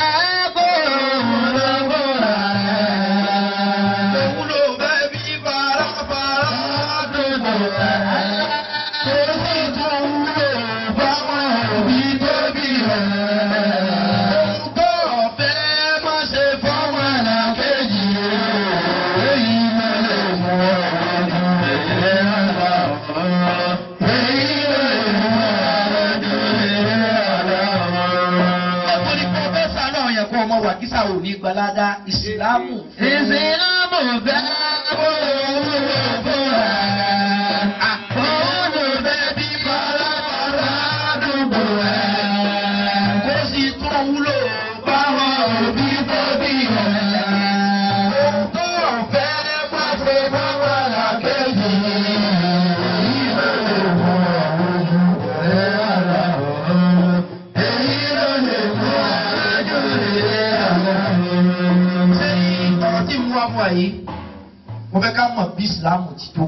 wúlò fẹ́ bí farafara dùgbò tó sì tún wúlò fáwọn òbí tó bí rẹ̀. ohun tó ọ̀fẹ́ má ṣe fọ́mọ làkejì èyí ló lè mú ọ̀rọ̀ rẹ̀ lọ́wọ́. èyí ló lè mú ọ̀rọ̀ rẹ̀ lọ́wọ́. ẹ̀kọ́ ni kò fẹ́ sànú àwọn yẹn kó ọmọ wà kí sáà ò ní gbalada ìsìlámù. ìsìlámù fẹ́ kó wúlò fúnra Àkọ́ọ̀lù bẹ́ẹ̀ bí farafara dùgbò ẹ̀. Kó sì tún wúlò báwọn òbí tó bí ẹ̀. Ohun tó ọ̀fẹ́ má ṣe báwọn làkejì. Èyí ló lè mú ọ̀rọ̀ ojú rẹ̀ àlà ọ̀rọ̀. Èyí ló lè mú ọ̀rọ̀ ojú rẹ̀ àlà ọ̀rọ̀. Ṣé ọ̀rọ̀ tí mo wá fún wa yìí? Mo fẹ́ ká mọ̀ bí Ìsìlámù ti tó.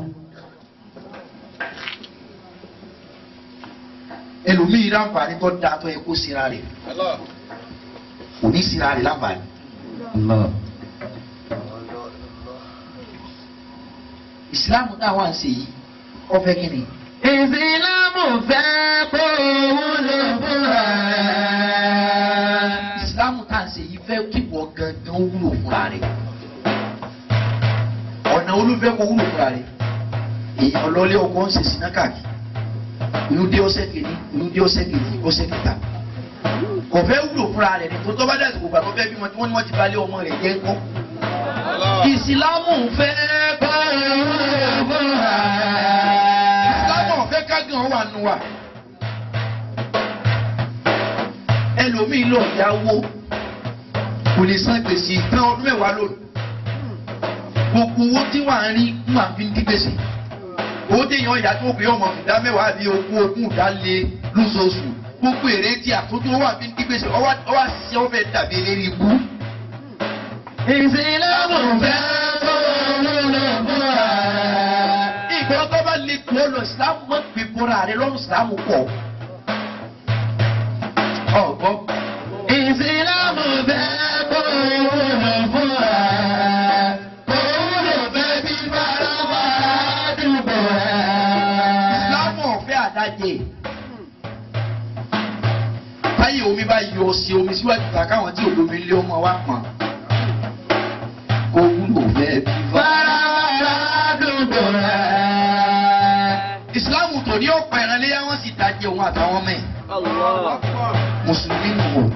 ẹlòmíì láǹfààní tó dáa tó yẹ kó sira rẹ̀ kò ní sira rẹ̀ láǹfààní. Allah. ìsìláàmù náà wà ń ṣe yìí wọ́n fẹ́ kí ni. ìsìlámù fẹ́ kó wúlò fúnra ìsìláàmù tá à ń ṣe yìí fẹ́ kí wọ́n gangan wúlò fúnra rẹ̀ ọ̀nà olúfẹ́ kó wúlò fúnra rẹ̀ èèyàn lọ́lé ọkọ̀ ń ṣe síná káàkiri inú dé ọ̀sẹ̀ kìíní inú dé ọ̀sẹ̀ kejì ọ̀sẹ̀ kẹta kò fẹ́ wúlò fúnra rẹ̀ ní tó tọ́ bá dàsìkò gbà tó fẹ́ bímọ tí wọ́n ní wọ́n ti balẹ̀ ọmọ rẹ̀ jẹ́ ńkọ́ ìsìlámù fẹ́ kọ́ ìsìlámù ọ̀fẹ́ kágan wà nù wà ẹlòmíì lọ yáwó kò lè san gbèsè tán ọdún mẹ́wàá lónìí gbogbo owó tí wà ń rí ń máa fi ń dí gbèsè owó téèyàn ìyá tó gbé ọmọ ìdá mẹ́wàá àbí ogún ogún ìdá lé lóṣooṣù gbogbo èrè tí àtúntò wà fi ń dí gbèsè ọwọ́ ọwọ́ àṣìṣe ọ̀fẹ́ dàbí eléré ibú. ìsìlámù fẹ́ kó wúlò fún wa. ìgbà tó bá lè kú ọ lọ ìsìlámù mọ́ pé bọ́ra rẹ lọ́rùn ìsìlámù pọ̀. ọ̀gbọ́n ìsìlámù fẹ́ kó wúlò fún wa. kó wúlò fẹ́ bí bàbá àdúgbò wa. ìsìlámù ọ̀fẹ́ àdájẹ́ báyìí omi bá yọ sí omi síwájú ta káwọn tí olómi lé ọmọ wa pọn kó wúlò fẹ́ bí bá. bàbá àdúgbò wa. ìsìlámù tó ní ọ̀pọ̀ ẹ̀ràn léyà wọ́n sì dájẹ́ òun àtàwọn mẹ́ẹ̀ Allah. mùsùlùmí nù wò.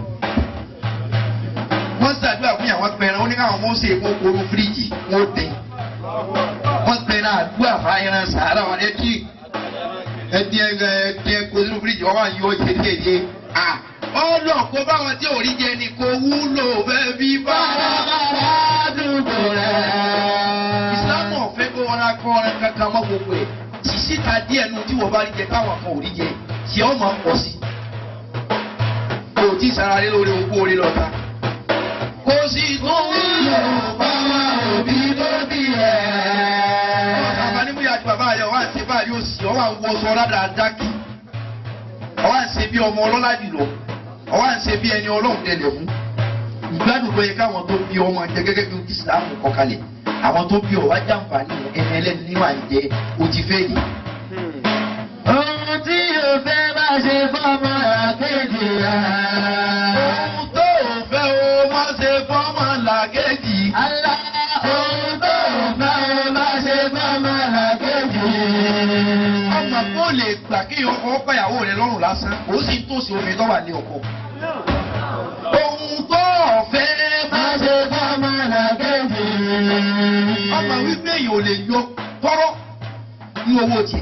wọ́n ṣàdúrà fún yàwọn pẹ̀rẹ̀ wọ́n ní káwọn mọ̀ ṣe èkó koro fíríjì wọ́n dín. wọ́n pẹ̀rẹ̀ àdúrà fáyẹ̀rẹ̀ sàárà wọn ẹtí ẹtí ẹtí ẹkọ sínú fíríjì wọ́n wà ń yọ kékeré. ọlọ́ kó báwọn tí ò rí jẹ ni kò wúlò fẹ́ bí bá. bàbá àdúgbò wa. ìsìlámù ọ̀fẹ́ kó wọn á kọ́ ọ̀rẹ́ kankan mọ́ gbogbo ẹ̀ sísíta díẹ̀ nu tí wọ́n bá rí jẹ káwọn kan ò rí jẹ tí ọ máa pọ̀ sí. kò tí ì sara lé lórí ogún orí lọ́ta. kò sí tó wúlò bàbá òbí tó bí ẹ̀. bàbá ní bóyá àti bàbá rẹ̀ wá ń ṣe báyìí ó sì ọ́ wà ń wọ sọ rádà dákì. ọ́ wà ń ṣe bí ọmọ ọlọ́lá jùlọ. ọ́ wà ń ṣe bí ẹni ọlọ́run tẹ̀lẹ̀ fún. ìgbádùn ló yẹ káwọn tó bí ọmọ jẹ gẹ́gẹ́ bí ìsìlámù kọ kalẹ̀. àwọn tó bí ọwá jàǹfààní ẹni ẹlẹ́ni níwà ń jẹ ó ti fẹ́ yìí. ohun tí yóò fẹ́ bá ṣe fọ́mọ àkejì rẹ̀. ohun tó ò fẹ́ o má ṣe fọ́mọ làkejì. Alá ohun tó fẹ́ bá ṣe fọ́mọ àkejì rẹ̀. ọmọ kó lè gbà kí ọkọ ọkọ ìyàwó rẹ lọ́rùn lásán ó sì ń tòsí omi tó wà ní ọkọ. ohun tó ọ̀fẹ́ Bá má ṣe fọ́mọ àkejì rẹ̀. ọmọ wípé èèyàn ò lè yọ tọ́rọ́ ní owó tiẹ̀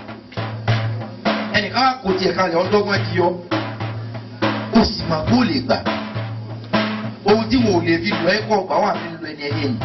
ẹnìkan kò tiẹ̀ kalẹ̀ ọdọ́gbọ́n ti yọ ó sì mà kó lè gbà ohun tí wọn ò lè fi lọ ẹ̀kọ́ ọgbà wà fi lọ ẹni ẹlẹ́yìn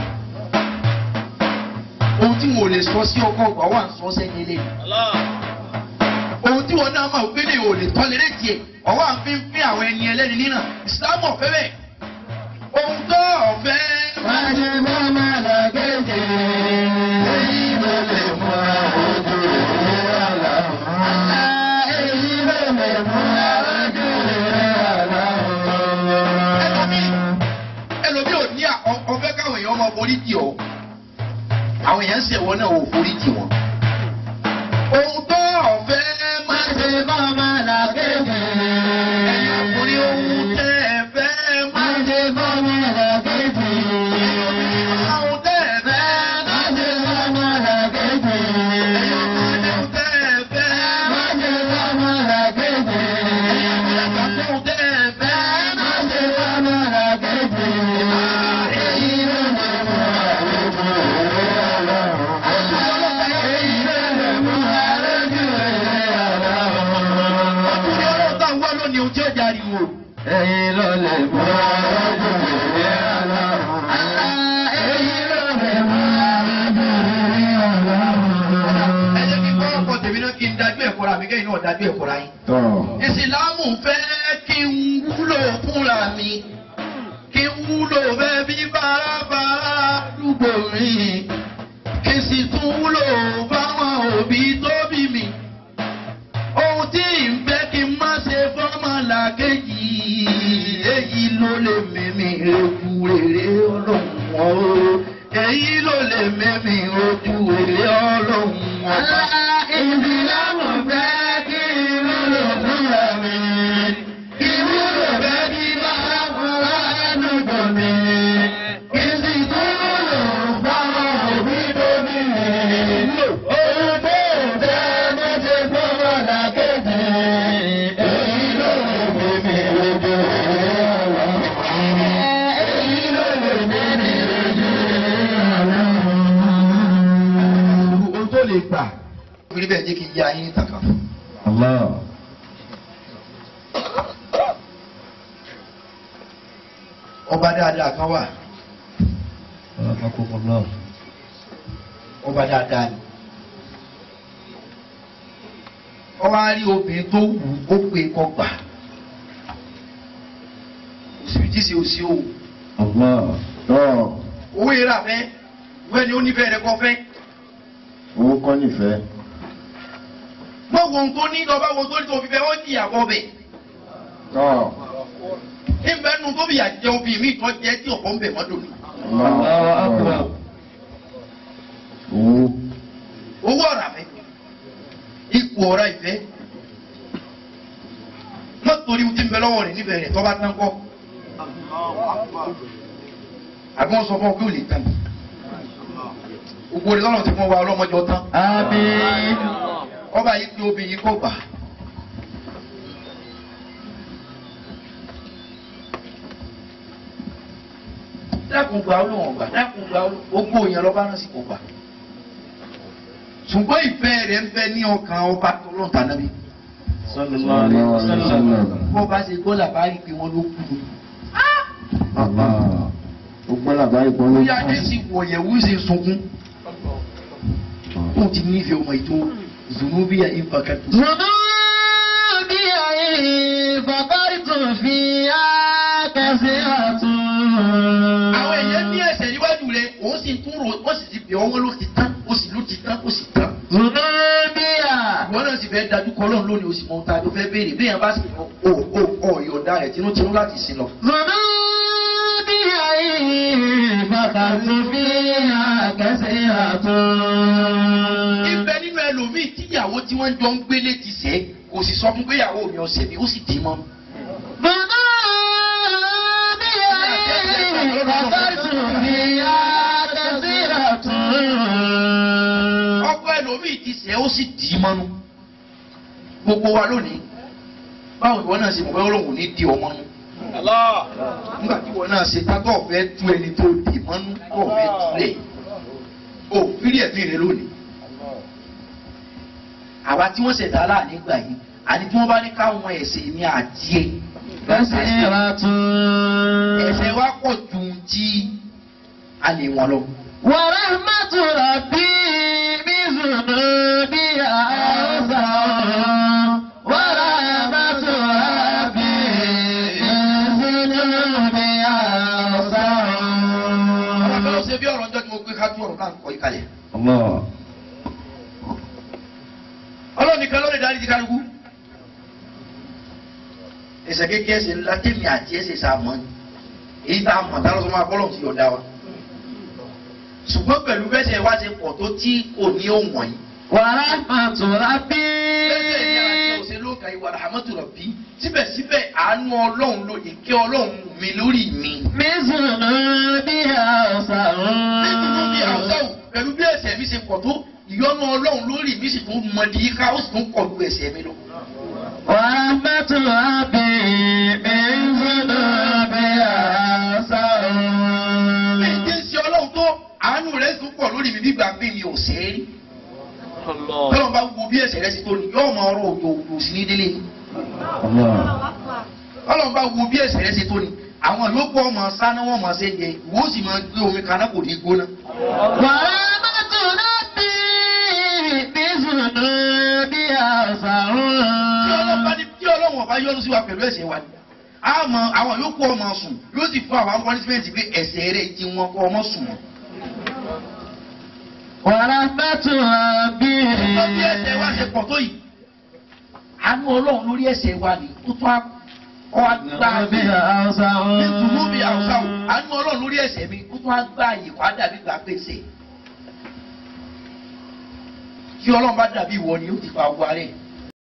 ohun tí wọn ò lè sọ sí ọkọ ọgbà wà ń sọ sẹ́ni ẹlẹ́yìn Allah. ohun tí wọn náà máa gbé lè ò lè tọ́lẹ̀ lé tiẹ̀ ọwọ́ à ń fi ń pín àwọn ẹni ẹlẹ́ni nínà ìsìlámù ọ̀fẹ́ bẹ́ẹ̀ ohun tó ọ̀fẹ́ Bá ṣe fọ́mọ àkejì rẹ̀. Èyí ló lè mú ojú rẹ̀ àlá. Alá èyí ló lè mú ojú rẹ̀ àlá. ẹlòmí ẹlòmí ò ní à- ọ- ọ̀fẹ́ káwọn èèyàn máa forí jì ọ́ àwọn èèyàn ń ṣẹ̀wọ́ náà ò forí jì wọ́n ohun tó ọ̀fẹ́ Má máa ṣe fọ́mọ àkejì ẹ̀yà rẹ̀. forí ohun tẹ́ ẹ fẹ́ Má máa ṣe fọ́mọ àkejì rẹ̀. ohun tẹ́ ẹ fẹ́ Má ṣe fọ́mọ àkejì ẹ̀yà rẹ̀. ohun tẹ́ ẹ fẹ́ Má ṣe fọ́mọ àkejì ẹ̀yà rẹ̀. ohun tẹ́ ẹ fẹ́ Má ṣe fọ́mọ àkejì rẹ̀. Èyí ló lè mú àlejò rẹ̀ àlá. Èyí ló lè mú àlejò rẹ̀ àlá. ọlọ́run tá à ń wá lónìí ohun tí ó jáde wò. Èyí ló lè mú àlejò rẹ̀ àlá. Èyí ló lè mú àlejò rẹ̀ àlá. ẹ jẹ́ kí kọ́kọ́ tèmi náà kí n dájú ẹ̀kọ́ ra mi kẹ́yìn náà dájú ẹ̀kọ́ ra yín. tọ́ ìsìlámù fẹ́ kí n wúlò fúnra mi kí n wúlò bẹ́ẹ̀ bí bárabàrà àdúgbò mi kí n sì tún wúlò fáwọn òbí tó bí mi. ohun tí ń fẹ́ kí n má ṣe fọ́mọ làkejì èyí ló lè mímí ojú rere ọlọ́run o èyí ló lè mímí ojú rere ọlọ́run ọba. Ìsìlámù fẹ́ kí ìwúlò fúnra mi. Ìwúlò fẹ́ kí bá fúnra ẹnu gbọ́. lè gbà. torí bẹ́ẹ̀ jẹ́ kí n yá yín ní tàkà fún. Allah. ọba dáadáa kan wà ọba dáadáa ni. ọba rí obìnrin tó wù ó pé kọ́ gbà. òsibí tí ṣe òsì o. Allah. Tọ́ owó yẹn rà fẹ́ wẹ́n ni ó nífẹ̀ẹ́ rẹ kọ́ fẹ́. owó kọ́ nífẹ̀ẹ́. mọ wo ohun tó ní lọ bá wo ohun tó ní tó fi fẹ́ ó di àbọ̀ bẹ̀. Tọ́ níbẹ̀ nu tó bí àjẹ obìnrin mi tọ́ jẹ́ tí ọ̀pọ̀ ń bẹ̀ mọ́tò mi. Allahu Akbar. Owó. owó ọ̀rà fẹ́ ipò ọ̀rà ìfẹ́ mọ́tòrí ti ń bẹ lọ́wọ́ rẹ̀ níbẹ̀ rẹ̀ tọ́ bá tán kọ́. àbí wọ́n sọ fún ọ pé ò lè tán. gbogbo rẹ̀ lọ́nà tí wọ́n wá ọlọ́mọjọ tán. Àmín. ọba yìí pé obìnrin kò gbà. dákun gba olóhùn ọgbà dákun gba gbogbo yẹn lọ́ba náà sì kò gbà. ṣùgbọ́n ìfẹ́ rẹ̀ ń bẹ ní ọkàn ọba tó lọ́n tà nábì. Sallallahu alaihi wasallam. bó bá ṣe gbọ́ làbárí pé wọ́n ló kú. Allah. Ó gbọ́ làbáyé kan ló bóyá adé sì wọ̀yẹ̀wò ṣe sunkún. ó ti nífẹ̀ẹ́ ọmọ ètò zunubiya impact. ذنوبي فقرت فيها كثيرة àwọn èèyàn ní ẹsẹ̀ níwájú rẹ̀ òun sì tún rò ó sì ti bẹ̀ ọ́ wọn ló ti tán ó sì ló ti tán ó sì tán. ذنوبي ìwọ náà sì fẹ́ dájú kọ́ lọ́run lónìí o sì mọ ohun tá a tó fẹ́ béèrè bí èèyàn bá sì mọ o o o ìyọ̀ǹda rẹ̀ tinútinú láti sin lọ. ذنوبي فقرت فيها كثيرة ibẹ̀ nínú ẹlòmíì tíyàwó tí wọ́n jọ ń gbélé ti sẹ́ kò sì sọ fún péyàwó mi ọ̀sẹ̀ mi ó sì dì í mọ́. ذنوبي فقرت فيها كثيرة ọkọ ẹlòmíì ti sẹ́ ó sì dì í mọ́nú. gbogbo wa lónìí báwo ìwọ náà ṣe mọ̀ bẹ́ẹ̀ ọlọ́run ní di ọmọ nù. nígbà tí ìwọ náà ṣe tátọ̀ fẹ́ tú ẹni tó dì í mọ́nú kọ̀ fẹ́ túlẹ̀ o fírí ẹ̀mí rẹ lónìí. àwa tí wọ́n ṣẹ̀dá láàánú gbà yìí àní tí wọ́n bá ní káwọn ẹ̀sìn mi àti ẹ̀ كثيرة ẹ̀ṣẹ̀ wa pọ̀ ju tí a lè wọ́n lọ. ورحمة ربي بذنوبي أوسع ورحمة ربي بذنوبي أوسع ọ̀rọ̀ ló ṣe bí ọ̀rọ̀ ọjọ́ tí mo gbé ká tú ọ̀rọ̀ náà kọ́ ìkàlẹ̀. Allah. ọlọ́run nìkan ló lè darí ti kálukú. ẹ̀ṣẹ̀ kékeré ẹ̀ṣẹ̀ ńlá tèmi àti ẹ̀ṣẹ̀ sàmọ́ ni. èyí tá a mọ̀ tá a lọ sọ máa bọ́lọ̀ ti yọ̀ọ̀dá wa. ṣùgbọ́n pẹ̀lú bẹ́sẹ̀ wá ṣe pọ̀ tó tí kò ní òun wọ̀nyí. ورحمة ربي bẹ́sẹ̀ ni àti ọ̀sẹ̀ ló ka ìwà rahmatu rabbi síbẹ̀síbẹ̀ àánú ọlọ́run ló ìkẹ́ ọlọ́run mi lórí mi. بذنوبي أوسع nítorí bí àwùjáwù pẹ̀lú bí ẹ̀ṣẹ̀ mi ṣe pọ̀ tó ìyọ́nú ọlọ́run lórí mi sì tún mọ di yíká ó sì tún pọ̀ ju ẹ̀ṣẹ̀ mi lọ. ورحمة ربي بذنوبي أوسع bí n ti ń ṣe ọlọ́run tó àánú rẹ̀ tún pọ̀ lórí mi nígbà bí mi ò ṣe é rí. tọ́lọ́n bá wo bí ẹ̀ṣẹ̀ rẹ̀ sì tó ni yóò máa rọ òjò òjò sí ní délé ni. Allah. tọ́lọ́n bá wo bí ẹ̀ṣẹ̀ rẹ̀ sì tó ni àwọn yòókù ọmọ sáná wọn máa ṣe jẹ ìwọ sì máa gbé omi kaná kò ní gbóná. ورحمة ربي بذنوبي أوسع tí ọlọ́run bá ní tí ọlọ́run ọba yọ́nú sí wa pẹ̀lú ẹ̀ṣẹ̀ wa ni àmọ́ àwọn yòókù ọmọ sùn yóò sì fún àwọn punishment pé ẹ̀ṣẹ̀ rẹ̀ ti wọn kọ́ ọmọ sùn wọn. ورحمة ربي Ọjọ́ bí ẹ̀ṣẹ̀ wa ṣe pọ̀ tó yìí. Àánú Ọlọ́run lórí ẹ̀ṣẹ̀ wa ni ó tún á kọ́ agbá mi. بذنوبي أوسع Nítorí bí àwùjọ àánú Ọlọ́run lórí ẹ̀ṣẹ̀ mi ó tún á gbá àyè kó á dàbí gbà pèsè. Tí Ọlọ́run bá dàbí ìwọ ni ó ti fa owó arẹ̀.